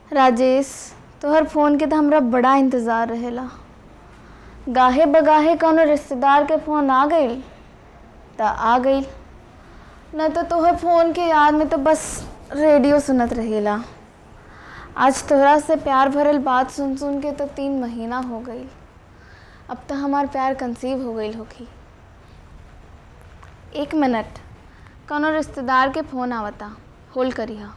राजेश तोहर फ़ोन के तो हमरा बड़ा इंतज़ार रहेला गाहे बगाहे कौनो रिश्तेदार के फ़ोन आ गईल त आ गईल न तो तोहर फ़ोन के याद में तो बस रेडियो सुनत रहेला आज तोहरा से प्यार भरल बात सुन सुन के तो तीन महीना हो गईल अब तो हमार प्यार कंसीव हो गईल होखी एक मिनट कौनो रिश्तेदार के फ़ोन आवता होल्ड करिहा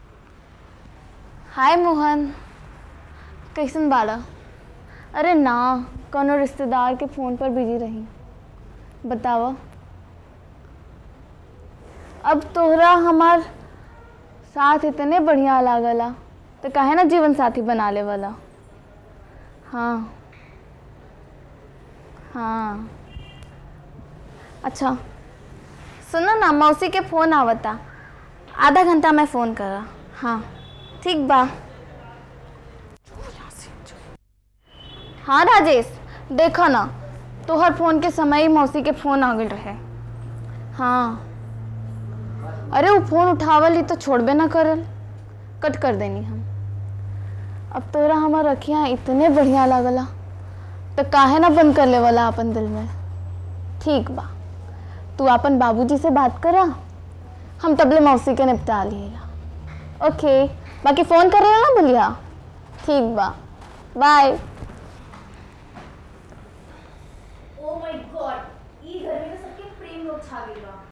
हाय मोहन कैसन बाड़ा अरे ना कौनो रिश्तेदार के फ़ोन पर बिजी रही बतावा अब तोहरा हमार साथ इतने बढ़िया लागला तो काहे ना जीवन साथी बना ले वाला हाँ हाँ अच्छा सुनो ना मौसी के फ़ोन आवता आधा घंटा में फ़ोन करा हाँ ठीक बा हाँ राजेश देखो ना तोहर फ़ोन के समय ही मौसी के फ़ोन आ गए रहे हाँ अरे वो फ़ोन उठावल ही तो छोड़बे ना करल कट कर देनी हम अब तोरा हमार अखियाँ इतने बढ़िया लागला तो काहे ना बंद कर ले वाला अपन दिल में ठीक बा तू अपन बाबूजी से बात करा हम तबले मौसी के निपटा लिएला ओके बाकी फ़ोन करेला ना बोलिया ठीक बा बाय